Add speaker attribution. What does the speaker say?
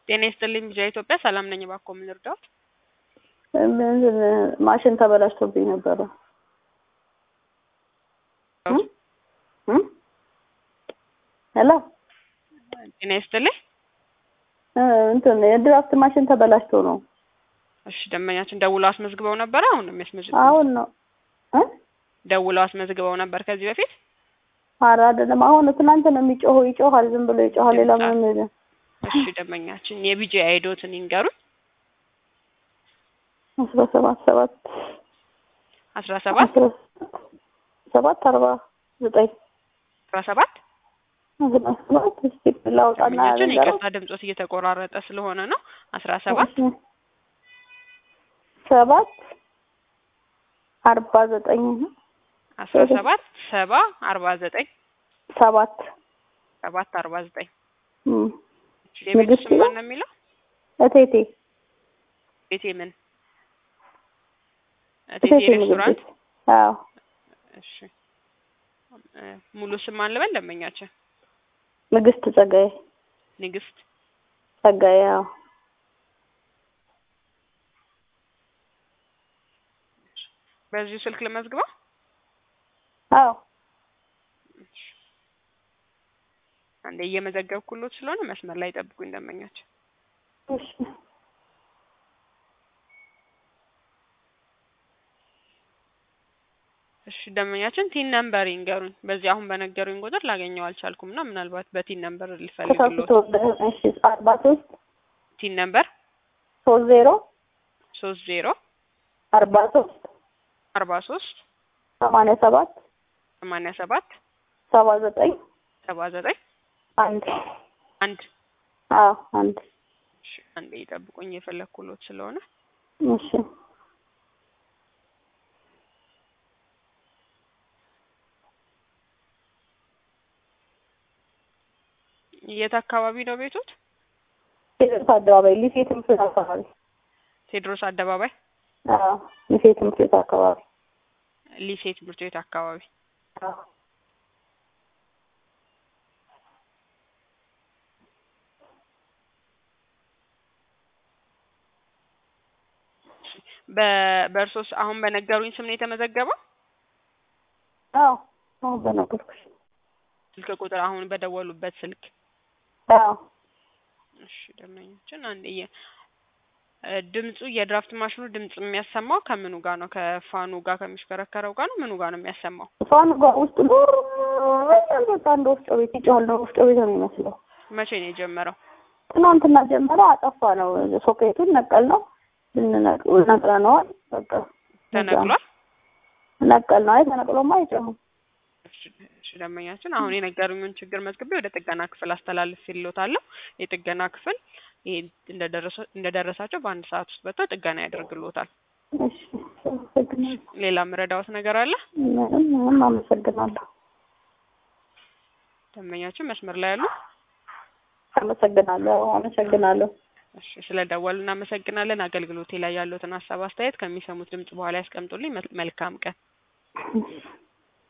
Speaker 1: ጤና ይስጥልኝ ቢጃ ኢትዮጵያ ሰላም ነኝ። እባክዎ ምን ልርዳዎት?
Speaker 2: እንትን ማሽን ተበላሽቶብኝ ነበረ። እም? ሄሎ
Speaker 1: ጤና ይስጥልኝ።
Speaker 2: እ እንትን የድራፍት ማሽን ተበላሽቶ ነው።
Speaker 1: እሺ ደንበኛችን ደውለው አስመዝግበው ነበረ? አሁን ነው የሚያስመዘግበው?
Speaker 2: አሁን ነው እ
Speaker 1: ደውለው አስመዝግበው ነበር ከዚህ በፊት?
Speaker 2: ኧረ አይደለም አሁን ትናንት ነው የሚጮኸው። ይጮሃል፣ ዝም ብሎ ይጮሃል። ሌላ ምንም የለም።
Speaker 1: እሺ ደንበኛችን የቢጂ አይዶትን ይንገሩን።
Speaker 2: አስራ ሰባት ሰባት
Speaker 1: አስራ ሰባት
Speaker 2: አስራ ሰባት አርባ ዘጠኝ
Speaker 1: አስራ ሰባት
Speaker 2: አስራ ሰባት እስኪ ላውጣና
Speaker 1: ደንበኛችን
Speaker 2: ልንገረው።
Speaker 1: ይቅርታ ድምጾት እየተቆራረጠ ስለሆነ ነው። አስራ ሰባት
Speaker 2: ሰባት አርባ ዘጠኝ
Speaker 1: አስራ ሰባት ሰባ አርባ ዘጠኝ
Speaker 2: ሰባት
Speaker 1: ሰባት አርባ ዘጠኝ
Speaker 2: እም።
Speaker 1: የቤቱ
Speaker 2: ንግስት
Speaker 1: ስም ማን
Speaker 2: ነው?
Speaker 1: ነው የሚለው?
Speaker 2: እቴቴ
Speaker 1: ቤቴ ምን እቴቴ
Speaker 2: እቴቴ ምግብ
Speaker 1: ሬስቶራንት።
Speaker 2: ቤት። አዎ
Speaker 1: እሺ እ ሙሉ ስም ማን ልበል? ደንበኛችን
Speaker 2: ንግስት ጸጋዬ
Speaker 1: ንግስት
Speaker 2: ጸጋዬ። አዎ
Speaker 1: በዚሁ ስልክ ልመዝግበው።
Speaker 2: አዎ
Speaker 1: አንዴ እየመዘገብኩሎት ስለሆነ መስመር ላይ ጠብቁኝ ደንበኛችን።
Speaker 2: እሺ
Speaker 1: እሺ ደንበኛችን ቲን ነምበር ይንገሩኝ። በዚህ አሁን በነገሩኝ ቁጥር ላገኘው አልቻልኩም እና ምናልባት በቲን ነምበር ልፈልግሎት።
Speaker 2: ተሳስቶ እሺ አርባ ሶስት
Speaker 1: ቲን ነምበር
Speaker 2: ሶስት ዜሮ
Speaker 1: ሶስት ዜሮ
Speaker 2: አርባ ሶስት
Speaker 1: አርባ ሶስት
Speaker 2: ሰማንያ ሰባት
Speaker 1: ሰማንያ ሰባት
Speaker 2: ሰባ ዘጠኝ
Speaker 1: ሰባ ዘጠኝ
Speaker 2: አንድ
Speaker 1: አንድ
Speaker 2: አዎ አንድ
Speaker 1: እሺ አንዴ ይጠብቁኝ የፈለግኩሎት ስለሆነ
Speaker 2: እሺ
Speaker 1: የት አካባቢ ነው ቤቶት?
Speaker 2: ቴዎድሮስ አደባባይ ሊሴ ትምህርት ቤት አካባቢ
Speaker 1: ቴዎድሮስ አደባባይ
Speaker 2: አዎ ሊሴ ትምህርት ቤት አካባቢ
Speaker 1: ሊሴ ትምህርት ቤት አካባቢ።
Speaker 2: አዎ
Speaker 1: በ በእርሶስ አሁን በነገሩኝ ስም ነው የተመዘገበው?
Speaker 2: አዎ አሁን በነገርኩሽ
Speaker 1: ስልክ ቁጥር አሁን በደወሉበት ስልክ
Speaker 2: አዎ
Speaker 1: እሺ ደንበኛችን አንድ የ እ ድምፁ የድራፍት ማሽኑ ድምጽ የሚያሰማው ከምኑ ጋር ነው? ከፋኑ ጋር ከሚሽከረከረው ጋር ነው? ምኑ ጋር ነው የሚያሰማው?
Speaker 2: ፋኑ ጋር ውስጥ ዱር በቃ እንደ ወፍጮ ቤት ይጮሃል። ነው ወፍጮ ቤት ነው የሚመስለው።
Speaker 1: መቼ ነው የጀመረው?
Speaker 2: ትናንትና ጀመረ። አጠፋ ነው ሶኬቱን ነቀል ነው ነቅለ ነዋል። በቃ
Speaker 1: ተነቅሏል።
Speaker 2: ነቀል ነው። አይ ተነቅሎማ አይጮህም።
Speaker 1: እሺ እሺ ደንበኛችን አሁን የነገሩኝን ችግር መዝግቤ ወደ ጥገና ክፍል አስተላልፌልዎታለሁ። የጥገና ክፍል ይሄ እንደደረሰ እንደደረሳቸው በአንድ ሰዓት ውስጥ መጥተው ጥገና ያደርግልዎታል።
Speaker 2: እሺ አመሰግናለሁ።
Speaker 1: ሌላ ምረዳዎት ነገር አለ?
Speaker 2: ምንም ምንም አመሰግናለሁ።
Speaker 1: ደንበኛችን መስመር ላይ ያሉ?
Speaker 2: አመሰግናለሁ። አመሰግናለሁ።
Speaker 1: እሺ ስለ ደወሉ እናመሰግናለን። አገልግሎቴ ላይ ያሉትን ሀሳብ አስተያየት ከሚሰሙት ድምጽ በኋላ ያስቀምጡልኝ። መል- መልካም ቀን።
Speaker 2: እሺ